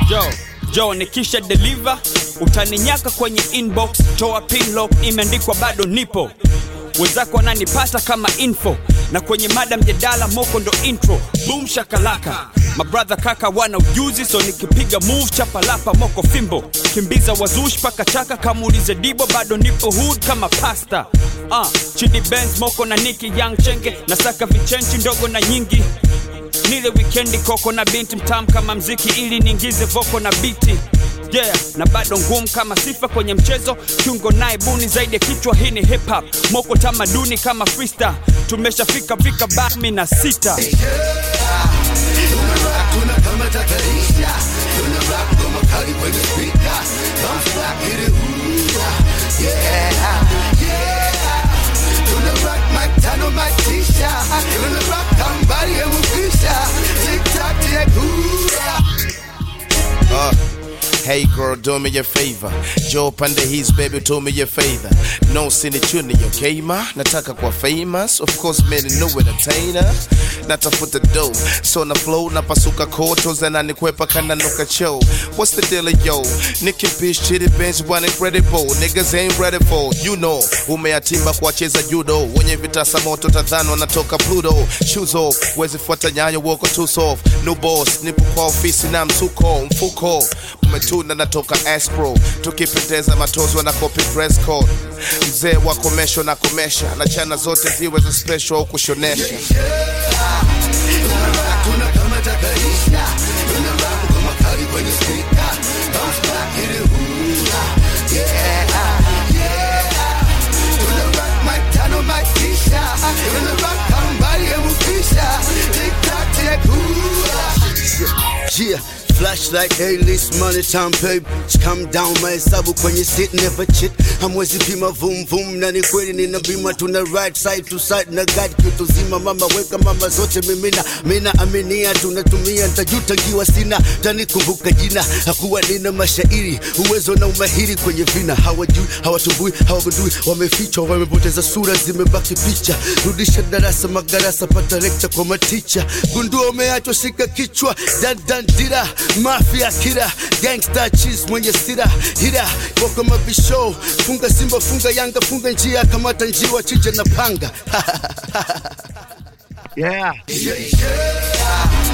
jo jo nikisha deliver utaninyaka kwenye inbox toa pinlock imeandikwa bado nipo wenzako wananipata kama info na kwenye mada mjadala moko ndo intro boom shakalaka mabrother kaka wana ujuzi so nikipiga move chapalapa moko fimbo kimbiza wazushi paka chaka kamuulize dibo bado nipo hood kama pasta uh, chidi benz moko na niki young chenge nasaka vichenchi ndogo na nyingi nile wikendi koko na binti mtam kama mziki ili niingize voko na biti yeah na bado ngumu kama sifa kwenye mchezo kiungo naye buni zaidi ya kichwa hii ni hip hop moko tamaduni kama freestyle tumeshafika fika bami na sita Tuna kama tatarisha Tuna rap ngoma kali kwenye speaker Bounce back hit it ooh Yeah Yeah Tuna rock mic tano mic tisha Tuna rock kambari ya mukisha Tick tock tick ooh Uh, hey girl, do me a favor. Joe pande his baby, do me a favor. No sini chuni, okay ma? Nataka kwa famous, of course many know entertainer. Natafuta dough, so na flow napasuka koto zananikwepa kana nuka show. What's the deal, yo? Nicky Pish, Chitty Bench, one incredible. Niggas ain't ready for, you know. Umeatimba kuwacheza judo, wenye vitasa moto tadhani wanatoka Pluto. Shoes off, wezi fuata nyayo woko too soft. New boss, nipo kwa ofisi na msuko, mfuko. Umetuna natoka Aspro, tukipendeza matozo na copy dress code. Mzee wa komesho na komesha, na chana zote ziwe za special au kushonesha. Tuna kama tatarisha Tuna rap ngoma kali kwenye speaker Bounce back hit it ooh Yeah Yeah Tuna rock mic tano mic tisha Tuna rock kambari ya mukisha Tick tock tick ooh Yeah, flashlight, A-list, money time, babe. Come down, mahesabu kwenye sit, never cheat. Hamwezi pima vum vum, na ni kweli nina bima, tuna right side to side na guide kitu zima. Mama weka mama zote mimina, mina aminia, tunatumia ntajuta ngiwa sina, tanikumbuka jina. Hakuwa nina mashairi, uwezo na umahiri kwenye vina. Hawajui, hawatumbui, hawagundui, wamefichwa, wamepoteza sura, zimebaki picha. Rudisha darasa, magarasa, pata lecture kwa maticha. Gundua umeachwa, shika kichwa, dan dan dira, mafia kira, gangsta cheese mwenye sira, hira kwa mabisho, funga Simba, funga Yanga, funga njia, kamata njiwa, chinja na panga. yeah. Yeah, yeah